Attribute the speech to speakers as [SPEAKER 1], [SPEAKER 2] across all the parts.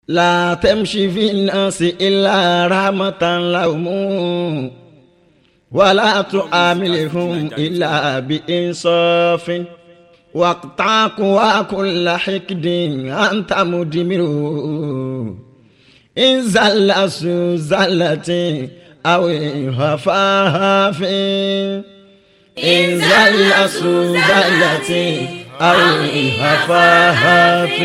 [SPEAKER 1] لا تمشي في الناس إلا رحمة لهم ولا تعاملهم إلا بإنصاف واقطعك وكل حقد أنت مدمر إن زل زلة أو هفاف إن زل زلة أو هفاف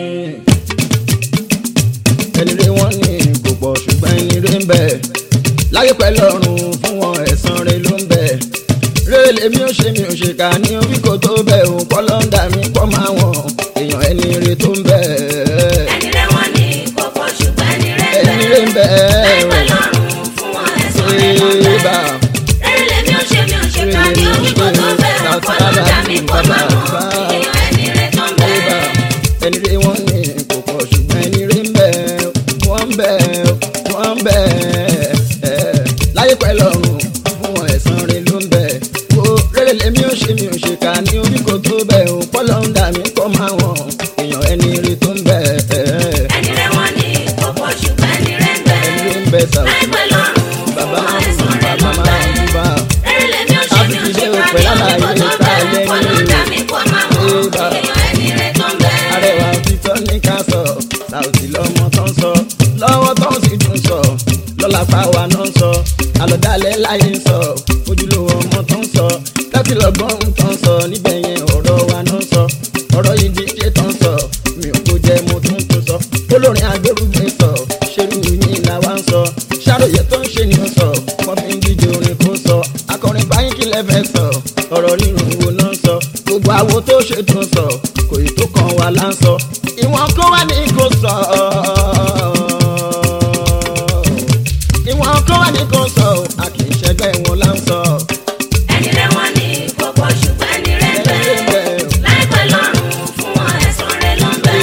[SPEAKER 1] ẹni rí wọn ní kò pọ̀ ṣùgbọ́n ẹni rí ń bẹ láyé pẹ̀lú ọ̀run fún wọn ẹ̀san rẹ̀ ló ń bẹ rẹ́lẹ̀ mi ò ṣe mi ò ṣe ká ní orí kò tó bẹ̀ ò kọ́ lọ́ńdà mi kọ́ máa wọ̀n èèyàn ẹni rí tó ń bẹ.
[SPEAKER 2] ẹni rẹ wọn ní kókó ṣùgbọ́n ẹni rẹ ń
[SPEAKER 1] ẹni rí ń bẹ
[SPEAKER 2] láì pẹ̀lú ọ̀run fún wọn ẹ̀san rẹ̀ ló ń bẹ.
[SPEAKER 1] bá
[SPEAKER 2] rẹ́lẹ̀ mi ò ṣe mi ò ṣe ká ní orí kò tó bẹ̀ ọ̀pọ̀ lọ́dà mi kọ́ máa wọ̀n èèyàn ẹni rẹ tó ń bẹ.
[SPEAKER 1] ẹni rí wọn ní kò pọ̀ ṣùgbọ́n ẹni rí ń bẹ wọ́n ń bẹ wọ́n ń bẹ láyé pẹ̀lú ọ̀run fún wọn ẹ̀san rẹ̀ ló ń bẹ wo rẹ́lẹ̀ mi ò ṣe mi ò ṣe ká ní orí kò tó bẹ̀ ò kọ́ lọ́ńdà mi kọ́ máa wọ̀n èèyàn ẹni rí tó ń bẹ
[SPEAKER 2] ẹni rẹ wọn ní kókó ṣùgbọ́n ẹni rẹ ń bẹ.
[SPEAKER 1] ẹni rí ń bẹ sàwọn
[SPEAKER 2] láì pẹ̀lú ọ̀run fún
[SPEAKER 1] bàbá
[SPEAKER 2] wọn ẹ̀san rẹ̀ ló
[SPEAKER 1] bàbá
[SPEAKER 2] ń bẹ.
[SPEAKER 1] máa ń bá
[SPEAKER 2] rẹ́lẹ̀ mi ò ṣe mi ò ṣe ká ní orí kò tó bẹ̀ ọ̀pọ̀ lọ́dà mi kọ́ máa wọ̀n èèyàn ẹni rẹ tó ń bẹ.
[SPEAKER 1] arẹwà títọ́ ní ká sọ Saoty lọ́mọ tó ń sọ lọ́wọ́ tó ń sì tún sọ lọ́la pàwọ́ náà ń sọ àlọ́dálẹ̀ láyé ń sọ ojúlówó ọmọ tó ń sọ láti lọ́gbọ́n tó ń sọ níbẹ̀ yẹn ọ̀rọ̀ wa náà ń sọ ọ̀rọ̀ yìí di ṣe tó ń sọ mi ò kó jẹ́ mo tún tún sọ olórin agbórúgbé sọ ṣerú yìí làwa ń sọ ṣàròyé tó ń ṣe ni ó sọ wọ́n fi ń díje orin kó sọ akọrin báyìí kí lẹ́fẹ̀ẹ́ sọ ọ̀rọ̀ rírun wo náà ń sọ gbogbo àwo tó ṣe tún sọ kò ì tó kan wà lá ń sọ ìwọ̀n kó wá ní kó sọ ìwọ̀n kó wá ní kó sọ a kì í ṣẹgbẹ́ wọn lá ń sọ.
[SPEAKER 2] ẹni rẹ wọn ní kókó ṣùgbọ́n ẹni rẹ ń bẹ. láì pẹ̀lú ọ̀run fún wọn ẹ̀san rẹ̀ ló ń bẹ.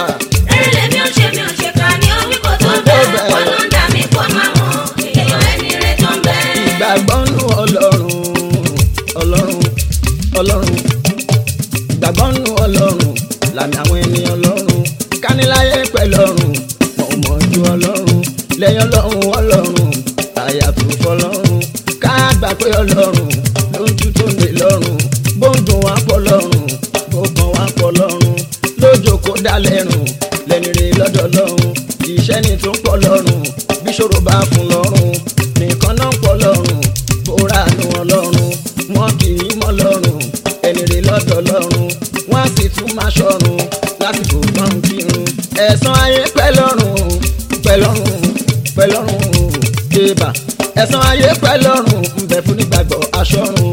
[SPEAKER 2] rẹ́lẹ̀ mi ò ṣe mi ò ṣe ká ní orí kò tó bẹ̀ ọ̀pọ̀ lọ́dà mi kọ́ máa wọ̀n èèyàn ẹni rẹ tó ń bẹ.
[SPEAKER 1] ìgbàgbọ́ nù ọlọ́run ọlọ́run ọlọ́run ìgbàgbọ́ nù ọlọ́run làmì àwọn ẹni ọlọ́run kániláyé pẹ̀lú ọ̀run mọ̀ mọ̀ ju ọlọ́run lẹ́yìn ọlọ́run ọlọ́run àyàtò fọlọ́run ká gbà pé ọlọ́run ló ń tú tó lè lọ́rùn bó ń dùn wá pọ̀ lọ́rùn bó kàn wá pọ̀ lọ́rùn lójó kó dá lẹ́rùn lẹ́ni rè lọ́dọ̀ lọ́rùn iṣẹ́ ni tó ń pọ̀ lọ́rùn bí ṣòro bá fún lọ́rùn nìkan náà ń pọ̀ lọ́rùn bóra nu ọlọ́run wọn kì í mọ́ lọ́rùn ẹni rè lọ́dọ̀ lọ́rùn wọ́n á sì tún máa ṣọ̀run lásìkò gbọ́n kírun ẹ̀san ayé pẹ́ lọ́rùn pẹ́ lọ́rùn pẹ́ lọ́rùn débà ẹ̀san ayé pẹ́ lọ́rùn ń bẹ fún nígbàgbọ́ aṣọ́run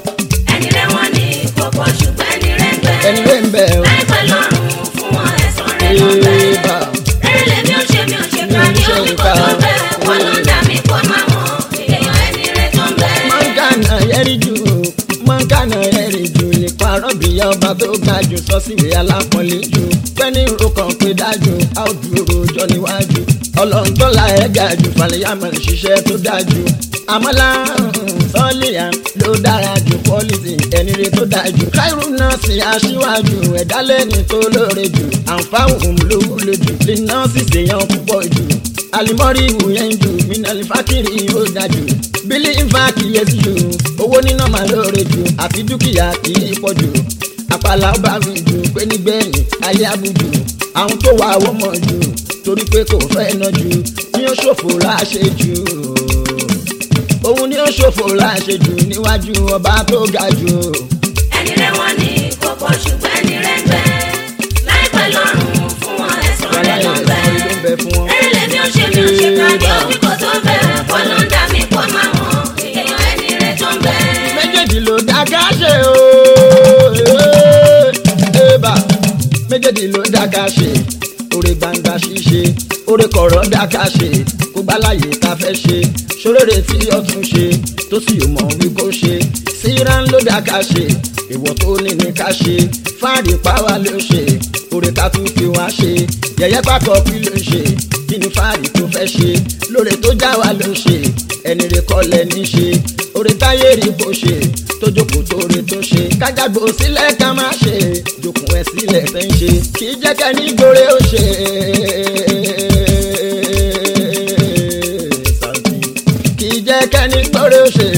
[SPEAKER 2] ẹni rẹ wọn ní kókó ṣùgbọ́n ẹni rẹ ń bẹ.
[SPEAKER 1] ẹni rè ń bẹ
[SPEAKER 2] láì pẹ̀lú ọ̀run fún wọn ẹ̀san rẹ̀ ló ń bẹ.
[SPEAKER 1] débà
[SPEAKER 2] rẹ́lẹ̀ mi ò ṣe mi ò ṣe ká ní orí kò tó bẹ̀ ọ̀pọ̀ lọ́dà mi kọ́ máa wọ̀n èèyàn ẹni rẹ tó ń bẹ.
[SPEAKER 1] mọ̀nkánà yẹ́rì jù mọ̀nkánà yẹ́rì jù nípa rọ́bìyà ọba tó ga jù sọ síwèé alápọ̀nlé jù pẹ́ni ro kan pé dájú a ó dúró jọ níwájú ọlọ́run tó la ẹ̀ ga jù falẹ̀yàmọ̀ ṣiṣẹ́ tó dájú àmọ́lá sọ́ọ̀lìyà ló dára jù pọ́lìsì ẹni rẹ tó dájú káírù náà sì aṣíwájú ẹ̀dá lẹ́ni tó lóore jù àǹfààní ló wúlò jù lè náà sì ṣèyàn púpọ̀ jù alimọ́rí ìwòyẹn jù mínàlì fákìrì ó dájú bílí nfa kìyèsí jù owó níná máa lóore jù àti dúkìá kì í pọ̀ jù àpàlà ọba mi jù pé nígbẹ̀yìn ayé abujù àwọn tó wà wọ́n mọ̀ jù torí pé kò fẹ́ ná jù ní ó ṣòfò láṣẹ jù òun ni ó ṣòfò láṣẹ jù níwájú ọba tó ga jù.
[SPEAKER 2] ẹni rẹ wọn ní kókó ṣùgbọ́n ẹni rẹ ń bẹ. láì pẹ̀lú ọ̀run fún wọn ẹ̀san rẹ̀ ló ń bẹ.
[SPEAKER 1] ló ń bẹ fún wọn.
[SPEAKER 2] rẹ́lẹ̀ mi ò ṣe mi ò ṣe ká ní orí kò tó bẹ̀ ọ̀pọ̀ lọ́dà mi kọ́ máa wọ̀n èèyàn ẹni rẹ tó ń bẹ.
[SPEAKER 1] méjèèjì ló dá ká ṣe o ébà méjèèjì ló dá ká ṣe oore gbangba ṣíṣe oore kọ̀rọ̀ dá ká ṣe kó gbáláyé ká fẹ́ ṣe ṣorére tí ọtún ṣe tó sì yóò mọ̀ wí kó ṣe síran ló dá ká ṣe ìwọ tó ní ní ká ṣe fáàrí páwá ló ṣe oore ká tún fi wá ṣe yẹ̀yẹ́ pákọ̀ kí ló ń ṣe kí ni fáàrí tó fẹ́ ṣe lóore tó já wa ló ṣe ẹni rẹ kọ́ lẹ́ni ṣe oore táyé rí bó ṣe tó jókòó tóore tó ṣe kájàgbó sílẹ̀ ká má ṣe jókòó ẹ̀ sílẹ̀ tẹ́ ń ṣe kì í jẹ́ kẹ́ni gbòòrè ó ṣe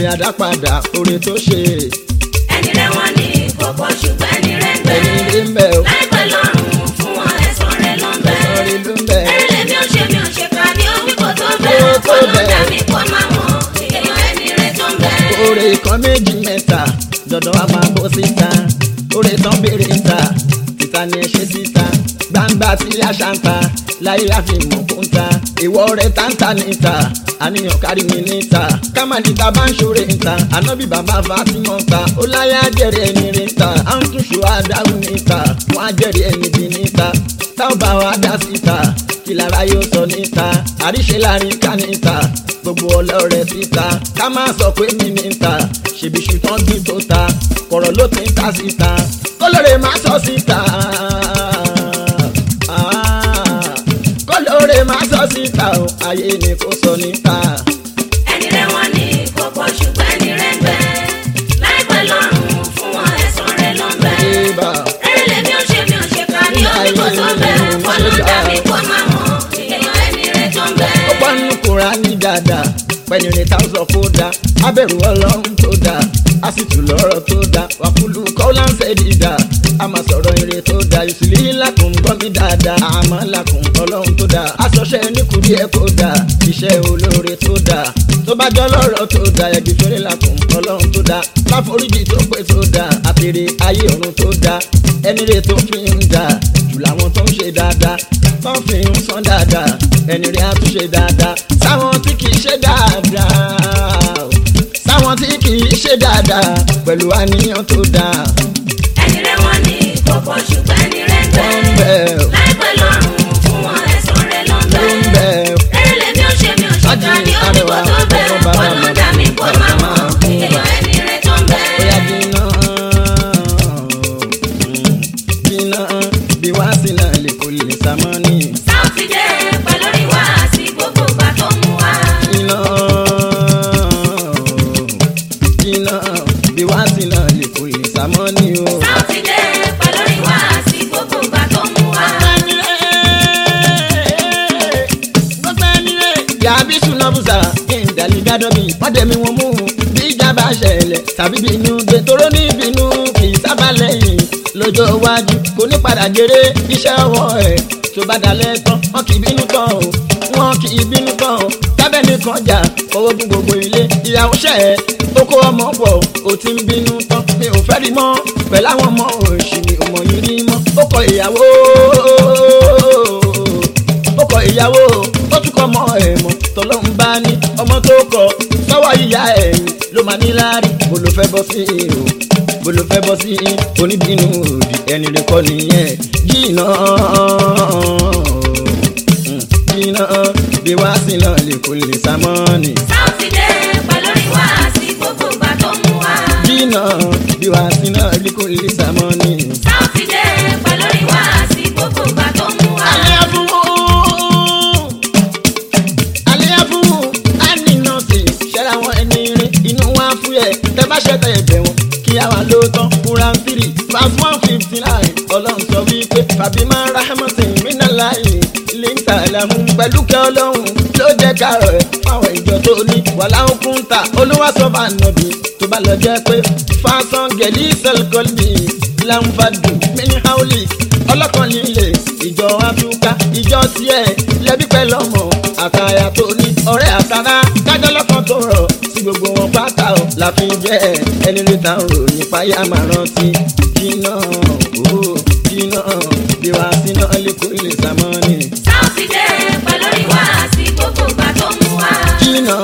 [SPEAKER 1] àdápadà oore tó ṣe
[SPEAKER 2] ẹni rẹ̀ wọ́n ní kókó ṣùgbọ́n ẹni rẹ̀ ń bẹ.
[SPEAKER 1] ẹni rí ń bẹ̀ o
[SPEAKER 2] láìpẹ́ lọ́rùn fún wọn ẹ̀sán rẹ̀ ló ń bẹ.
[SPEAKER 1] ẹ̀sán rí ló ń bẹ̀
[SPEAKER 2] ẹrẹ̀lẹ̀ mi ò ṣe mi ò ṣe ká ní omi kò tó bẹ̀.
[SPEAKER 1] Kó tó
[SPEAKER 2] kó ló
[SPEAKER 1] bẹ̀.
[SPEAKER 2] dá mi kó máa mọ̀ èèyàn ẹni rẹ̀ tó ń bẹ.
[SPEAKER 1] oore kan méjì mẹ́ta dandan wa máa bọ́ síta oore tán béèrè ń ta títa ni ẹ ṣe síta gbangba tí àṣà ń ta láyé àfihàn kó ń ta ìwọ rẹ táǹtà níta àníyàn kárí mi níta kámánìta bá ń ṣòro níta ànábì bàbá fatima ń ta ó láyé àjẹrẹ ẹni rí níta à ń túṣu àdáhù níta wọn àjẹrẹ ẹni bí níta táwọn bá wa dá síta kí lára yóò sọ níta àríṣe láàrin ká níta gbogbo ọlọ́rẹ̀ síta ká má sọ pé mi níta ṣèbí ṣùtàn gbìn tó ta kọ̀rọ̀ ló ti ń ta síta kólóore má sọ síta Ah, kólóore má sọ síta o ayé ni kò sọ níta
[SPEAKER 2] ẹni rẹ̀ wọ́n ní kókó ṣùgbọ́n ẹni rẹ̀ ń bẹ. láìpẹ́ lọ́rùn fún wọn ẹ̀sán rẹ̀ ló ń bẹ.
[SPEAKER 1] ibà
[SPEAKER 2] ẹrẹ̀lẹ̀ mi ò ṣe mi ò ṣe ká ní omi kò tó bẹ̀. kó ló dá mi kó máa mọ̀ èèyàn ẹni rẹ̀ tó ń bẹ.
[SPEAKER 1] ó pọ́n nínú Kùránì dáadáa pẹ̀lú ní táwọn kó dá abẹ́rù ọlọ́run tó dá a sì tù lọ́rọ̀ tó dá wàkúlù kọ́láńsẹ̀ dídá a máa sọ̀rọ̀ ire tó dá ìsìlẹ̀ làkùn gbọ́ mi dáadáa àmọ́ làkùn ọlọ́run tó dá aṣọṣẹ́ níkùdí ẹ̀ kó dá iṣẹ́ olóore tó dá tó bá jọ lọ́rọ̀ tó dá ẹ̀gbìn fèrè làkùn ọlọ́run tó dá láforíjì tó pé tó dá àtèrè ayé ọ̀run tó dá ẹni rè tó fi ń dá jù làwọn tó ń ṣe dáadáa tó ń fi ń san dáadáa ẹni rè á tún ṣe dáadáa sáwọn tí kì í ṣe dáadáa o. sáwọn tí kì í ṣe dáadáa pẹ̀lú àníyàn tó dáa
[SPEAKER 2] ẹni rẹ̀ wọ́n ní kókó ṣùgbọ́n ẹni rẹ̀ ń bẹ.
[SPEAKER 1] wọ́n ń bẹ̀ ọ́
[SPEAKER 2] láìpẹ́ lọ́rùn fún wọn ẹ̀sán rẹ̀ ló ń
[SPEAKER 1] ló
[SPEAKER 2] bẹ.
[SPEAKER 1] ń bẹ̀ ọ́
[SPEAKER 2] ẹrẹ̀lẹ̀ mi ò ṣe mi ò ṣe ká ní omi kò tó bẹ̀. kó ló dá mi kó máa mọ̀ èèyàn ẹni rẹ̀ tó ń bẹ.
[SPEAKER 1] bóyá bínú bínú bí wá sí náà lè kó lè sàmọ́ ní
[SPEAKER 2] sáùtì dé pẹ̀lú ìwà àti gbogbo ìgbà tó mú wa.
[SPEAKER 1] bínú bínú bí wá sí náà lè kó lè sàmọ́ ní o.
[SPEAKER 2] sáùtì dé pẹ̀lú ìwà àti gbogbo ìgbà tó mú wa.
[SPEAKER 1] yàbí sunabusa ìdàlí gádọ́bì pàdémi wọn mú bí ìjà bá ṣẹlẹ̀ tàbí bínú gbẹ̀tọ́rọ́ ní bínú kì í sábà lẹ́yìn lọ́jọ́ iwájú kò ní padà jèrè iṣẹ́ ọwọ́ ẹ̀ tó bá dalẹ̀ tán wọn kì í bínú tán o wọn kì í bínú tán o lábẹ́ nìkan jà owó gún gbogbo ilé ìyàwó ṣẹ̀ ẹ́ ó kó ọmọ pọ̀ ó ti ń bínú tán mi ò fẹ́ rí mọ́ pẹ̀lú àwọn ọmọ òṣì mi ò mọ̀ yín rí mọ́ ó kọ ìyàwó ó kọ ìyàwó ó tún kọ ọmọ ẹ̀ mọ́ tọ́lọ́run bá ní ọmọ tó kọ sọ́wọ́ ìyá ẹ̀yìn ló máa ní láárí bó ló fẹ́ bọ́ sí o bó ló fẹ́ bọ́ sí oníbínú òdì ẹni rẹ̀ kọ́ nìyẹn jìnnà jìnnà bí wá sí náà lè kó lè sámọ́ọ̀nì
[SPEAKER 2] sáùtì dé pẹ̀lú ìwà àti gbogbo ìgbà tó mú wa.
[SPEAKER 1] jìnnà bí wá sí náà lè kó lè sámọ́ọ̀nì.
[SPEAKER 2] sáùtì dé pẹ̀lú ìwà àti gbogbo ìgbà tó mú wa.
[SPEAKER 1] Aliafu, aliafu, aninọsi, ṣẹ́ra wọn ẹni rí, inú wa fúyẹ́, tẹ bá ṣẹ́tẹ̀ ẹ̀bẹ̀ wọn, kí a wà lóòótọ́, Quran three, verse one fifty nine, ọlọ́run sọ wípé, Fàbímá Rahmatin Minalayi, Linta Lamu, pẹ̀lú kẹ́ ọlọ́run, ló jẹ́ kárọ̀ ẹ̀ fáwọn ìjọ tó ní, wàlá òkun ta, olúwa sọ bá nàbí, tó bá lọ jẹ́ pé, fásán gẹ̀lí sẹ́lkọ́lì, láǹfààdù, mini haulik, ọlọ́kan líle ìjọ afúnká ìjọ tiẹ̀ lẹ́bí pẹ̀lú ọmọ àtàyà tó ní ọ̀rẹ́ àtàrà kájọ́ lọ́kàn tó rọ̀ sí gbogbo wọn pátá o la fi jẹ́ ẹni rí ta ń ròyìn fáyà máa rántí jìnnà owó jìnnà bí wàá síná lẹ́kọ̀ọ́ ilé sàmọ́nì
[SPEAKER 2] sáùtì dé pẹ̀lú ìwà àti gbogbo ìgbà tó mú wa.
[SPEAKER 1] jìnnà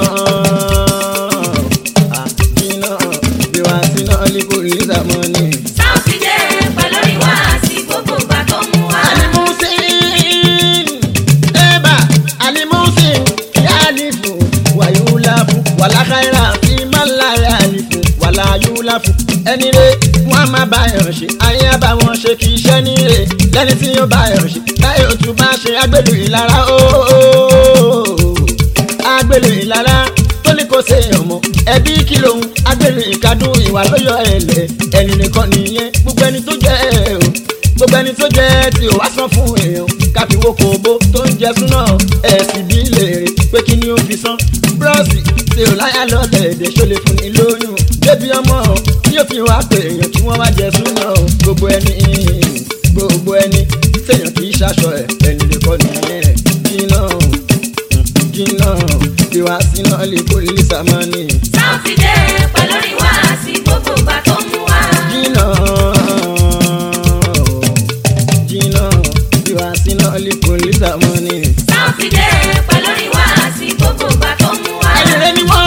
[SPEAKER 1] ah, jìnnà bí wàá síná lẹ́kọ̀ọ́ ilé sàmọ́nì.
[SPEAKER 2] sáùtì dé pẹ̀lú ìwà àti gbogbo ìgbà tó mú wa.
[SPEAKER 1] alimusin eba alimusin yalifu wayulafu walakaira fi malaya alifu walayulafu ẹni re wọn a máa bá yàn ṣe ayé bá wọn ṣe kì í ṣe ní re lẹni tí yóò bá yàn ṣe táyé òtún bá ṣe agbèlú ìlara ooo agbèlú ìlara tó ní kò ṣe ọmọ ẹbí kí lòun agbèlú ìkadùn ìwà lóyọ ẹlẹ ẹni nìkan nìyẹn gbogbo ẹni tó jẹ ẹ o gbogbo ẹni tó jẹ tí ò wá san fún èèyàn káfíwó kòbó tó ń jẹ súná ẹ̀sìn bí léèrè pé kí ni ó fi san búrọ́ọ̀sì tí ò láyà lọ́lẹ̀ èdè ṣó lè fún ni lóyún débi ọmọ tí yóò fi wá pé èèyàn kí wọ́n wá jẹ súná o gbogbo ẹni gbogbo ẹni téèyàn kì í ṣaṣọ ẹ̀ ẹni lè kọ́ nìyẹn jìnnà jìnnà ìwà síná lè kó lè sàmánì
[SPEAKER 2] sáfìdé pẹ̀lú ìwà sí gbogbo ìgbà tó mú wá.
[SPEAKER 1] jìnnà jìnnà ìwà síná lè kó lè sàmánì.
[SPEAKER 2] sáfìdé pẹ̀lú ìwà sí gbogbo ìgbà tó mú wá.
[SPEAKER 1] ẹni rẹ ni wọ́n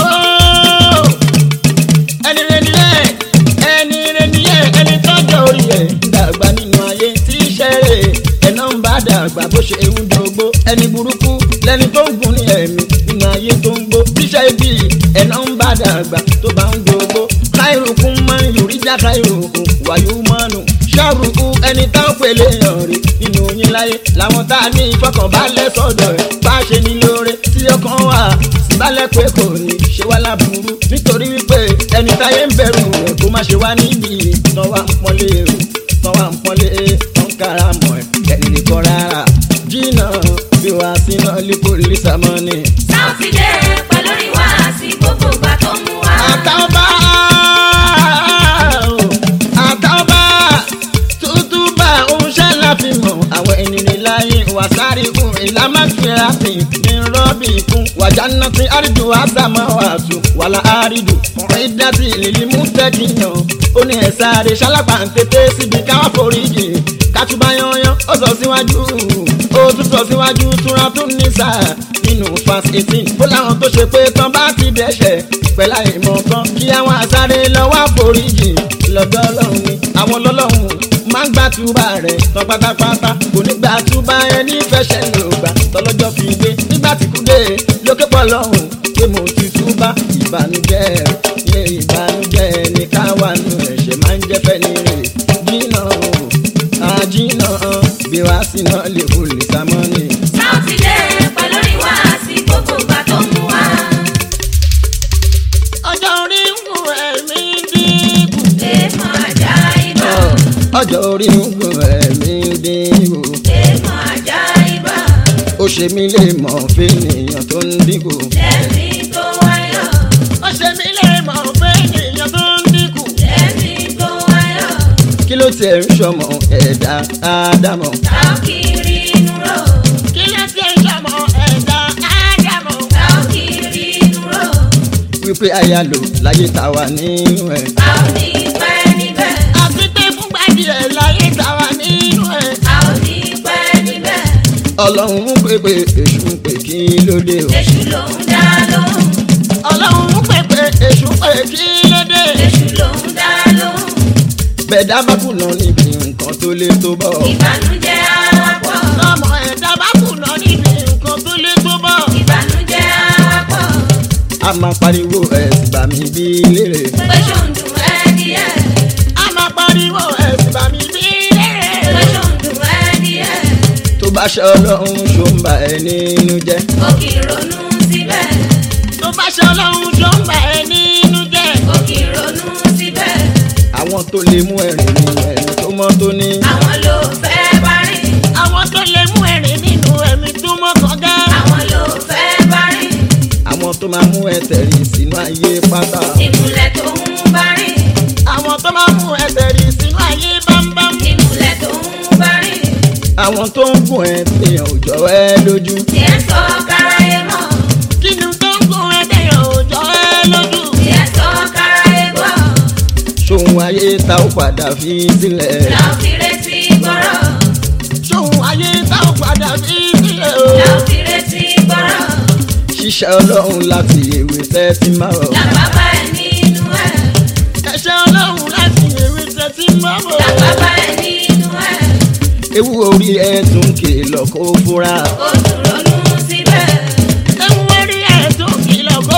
[SPEAKER 1] ẹni rẹ ni yẹ ẹni rẹ ni yẹ ẹni tọ́jọ́ orí ẹ̀ dàgbà nínú ayé tí í ṣẹ́rẹ̀ ẹ̀nà ń bá dàgbà bó ṣe ń dógbó ẹni burúkú lẹni tó ń gùn ní ẹ̀mí nínú ayé tó ń gbó tíṣẹ́ ibi ẹ̀nà ń bá dàgbà tó bá ń dógbó káìrùkún máa ń yòrí já káìrùkún wàyú mọ́nù ṣàrùkú ẹni tá ń pèlè hàn rí nínú yín láyé làwọn tá a ní ìfọkànbalẹ̀ sọ̀dọ̀ ẹ̀ bá ṣe ní lóore tí ọkàn wà síbálẹ̀ pé kò ní ṣe wá láburú nítorí wípé ẹni táyé ń bẹ̀rù rẹ̀ kó má ṣe wá níbi tán wá ń pọ́nlé rẹ̀ tán wá ń pọ́nlé tán kára mọ̀ ẹ̀ ẹni lè kọ́ rárá jìnnà bí wàá síná lípò lísàmọ́nì.
[SPEAKER 2] sáfìdé pẹ̀lú ìwà sí gbogbo ìgbà tó mú wá.
[SPEAKER 1] àtàwọn àtàwọn tútúbà oúnjẹ láfi mọ̀ àwọn ènìyàn láyé wàsárí kún ìlàmàkìlá fi ní rọ́bì kún wàjánà tí àrídù àtàmọ́ wàásù wàlà àrídù ọ̀rẹ́ dátì lílí mú tẹ́kìyàn ó ní ẹ̀sà rẹ̀ ṣálápà ń tètè síbi káwá foríjì kátúbà yanyan ó sọ síwájú ó tún sọ síwájú túnra tún ní sáà nínú fast eighteen ó láwọn tó ṣe pé tán bá ti dẹ́ṣẹ̀ pẹ̀lá ìmọ̀ kan kí àwọn àsáré lọ́wọ́ àforíjì lọ́dọ̀ ọlọ́run ni àwọn lọ́lọ́run máa ń gbà túbà rẹ̀ tán pátápátá kò ní gbà túbà ẹni fẹsẹ̀ ló gbà tọ́lọ́jọ́ fi dé nígbà tí kú dé lókè pọ̀ lọ́hùn pé mo ti túbà ìbànújẹ́ yé ìbànújẹ́ ní káwa nù ẹ̀ṣẹ̀ máa ń jẹ́ fẹ́ ní rè jìnnà o àjìnnà bí wàá síná lè kó lè sá mọ́ ni.
[SPEAKER 2] sáfìdé pẹ̀lú ìwà sí gbogbo ìgbà tó mú wá.
[SPEAKER 1] ọjọ́ orí ń kú ẹ̀mí dínkù.
[SPEAKER 2] èèmọ̀ ajá ibà.
[SPEAKER 1] ọjọ́ orí ń kú ẹ̀mí dínkù.
[SPEAKER 2] èèmọ̀ ajá ibà.
[SPEAKER 1] ó ṣe mí lè mọ̀ fẹ́nìyàn tó ń dínkù.
[SPEAKER 2] lẹ́mí tó wáyọ̀.
[SPEAKER 1] ó ṣe mí lè mọ̀ fẹ́nìyàn tó ń dínkù.
[SPEAKER 2] lẹ́mí tó wáyọ̀.
[SPEAKER 1] kí ló tiẹ̀ ń ṣọmọ ẹ̀dá ádámọ̀.
[SPEAKER 2] táwọn kiri inú rò.
[SPEAKER 1] kí ló tiẹ̀ ń ṣọmọ ẹ̀dá ádámọ̀.
[SPEAKER 2] táwọn kiri inú rò.
[SPEAKER 1] wípé aya lò láyé táwa nínú ẹ̀.
[SPEAKER 2] táwọn ní pẹ́ níbẹ̀.
[SPEAKER 1] àti pé fúngbà díẹ̀ láyé táwa nínú ẹ̀.
[SPEAKER 2] táwọn ní pẹ́ níbẹ̀.
[SPEAKER 1] ọlọ́run ń pè pé èṣù ń pè kí ló dé o.
[SPEAKER 2] èṣù ló ń dá lóhùn.
[SPEAKER 1] ọlọ́run ń pè pé èṣù ń pè kí ló dé.
[SPEAKER 2] èṣù ló ń dá lóhùn.
[SPEAKER 1] bẹ̀dá bá kùnà níbi nǹkan tó lé tó bọ̀.
[SPEAKER 2] ìbànújẹ́ àwapọ̀.
[SPEAKER 1] ọmọ ẹ̀dá bá kùnà níbi nǹkan tó lé tó bọ̀.
[SPEAKER 2] ìbànújẹ́ àwapọ̀.
[SPEAKER 1] a máa pariwo ẹ̀sìn bá mi bí lérè.
[SPEAKER 2] pé ṣòǹdùn ẹ́ díẹ̀.
[SPEAKER 1] a máa pariwo ẹ̀sìn bá mi bí lérè.
[SPEAKER 2] pé ṣòǹdùn ẹ́ díẹ̀.
[SPEAKER 1] tó bá ṣe ọlọ́run ṣó ń bà ẹ́ nínú jẹ́.
[SPEAKER 2] ó kì í ronú síbẹ̀.
[SPEAKER 1] tó bá ṣe ọlọ́run ṣó ń bà ẹ́ nínú jẹ́.
[SPEAKER 2] ó kì í ronú síbẹ̀.
[SPEAKER 1] àwọn tó lè mú ẹ̀rín ní ẹ̀rín tó mọ́ tó ní.
[SPEAKER 2] àwọn ló fẹ́ bá rìn.
[SPEAKER 1] àwọn tó lè mú ẹ̀rín nínú ẹ̀mí tó mọ́ kànga.
[SPEAKER 2] àwọn ló fẹ́ bá rìn.
[SPEAKER 1] àwọn tó máa mú ẹsẹ̀ rìn sínú ayé pátá.
[SPEAKER 2] ìmùlẹ̀ tó ń bá rìn.
[SPEAKER 1] àwọn tó máa mú ẹsẹ̀ rìn sínú ayé bámbám.
[SPEAKER 2] ìmùlẹ̀ tó ń bá rìn.
[SPEAKER 1] àwọn tó ń gùn ẹ téèyàn ò jọ ẹ lójú.
[SPEAKER 2] tí ẹ sọ káráyé mọ̀.
[SPEAKER 1] kí ni tó ń gùn ẹ téèyàn ò jọ ẹ lójú.
[SPEAKER 2] tí ẹ sọ káráyé gbọ́.
[SPEAKER 1] ṣòun ayé tá ó padà fi sílẹ̀.
[SPEAKER 2] la ò fi retí gbọ́rọ̀.
[SPEAKER 1] ṣòun ayé tá ó padà fi sílẹ̀ o.
[SPEAKER 2] la ò fi retí gbọ́rọ̀.
[SPEAKER 1] ṣiṣẹ́ ọlọ́run láti èwe tẹ́tí máa rọ̀.
[SPEAKER 2] làbábá ẹ nínú ẹ̀.
[SPEAKER 1] ẹ̀ṣẹ̀ ọlọ́run láti èwe tẹ́tí máa rọ̀.
[SPEAKER 2] làbábá ẹ nínú ẹ̀.
[SPEAKER 1] ewu orí ẹ tún kìlọ̀ kó fúra.
[SPEAKER 2] ó tún ronú síbẹ̀.
[SPEAKER 1] ewu orí ẹ tún kìlọ̀ kó.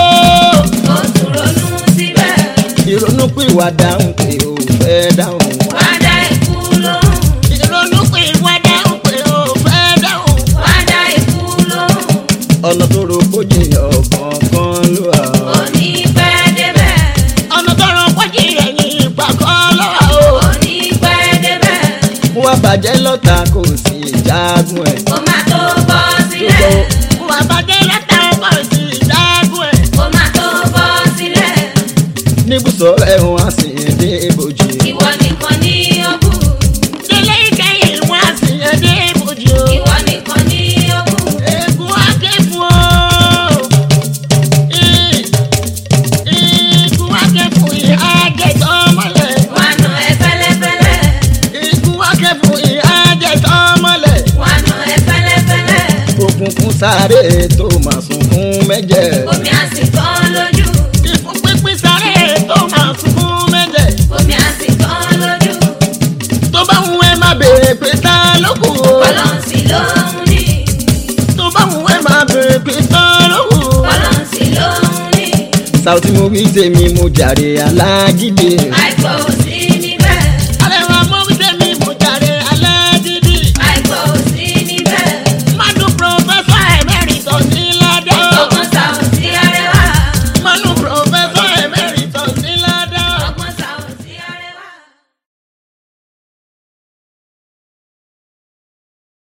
[SPEAKER 2] ó tún ronú síbẹ̀.
[SPEAKER 1] ìrònú pìwàdà ń pè ó fẹ́ dáhùn.
[SPEAKER 2] wá dá ikú lóhùn.
[SPEAKER 1] ìrònú pìwàdà ń pè ó fẹ́ dáhùn.
[SPEAKER 2] wá dá ikú lóhùn.
[SPEAKER 1] ọ̀nà tó ro kó jìyàn kọ̀ọ̀kan ló wà.
[SPEAKER 2] ó ní pẹ́ débẹ̀.
[SPEAKER 1] ọ̀nà tó ro kó jìyàn yìí ìpàkọ́ ló wà o.
[SPEAKER 2] ó ní pẹ́ débẹ̀.
[SPEAKER 1] mo wá bàjẹ́ lọ́ta kò sí ìjágun ẹ̀.
[SPEAKER 2] ó máa tó bọ́ sílẹ̀.
[SPEAKER 1] mo wá bàjẹ́ lọ́ta kò sí ìjágun ẹ̀.
[SPEAKER 2] ó máa
[SPEAKER 1] sunkún sáré tó máa sunkún mẹ́jẹ̀.
[SPEAKER 2] omi àsìkò lójú
[SPEAKER 1] ìfún pínpín sáré tó máa sunkún mẹ́jẹ̀.
[SPEAKER 2] omi àsìkò lójú
[SPEAKER 1] tó bá ń wẹ́ má béèrè pé ta ló kù o.
[SPEAKER 2] bọ́lọ́ǹsì ló ń ní
[SPEAKER 1] tó bá ń wẹ́ má béèrè pé ta ló kù o.
[SPEAKER 2] bọ́lọ́ǹsì ló ń ní
[SPEAKER 1] Saoty mo wí tèmi mo jàre alágídé.
[SPEAKER 2] àìkò sí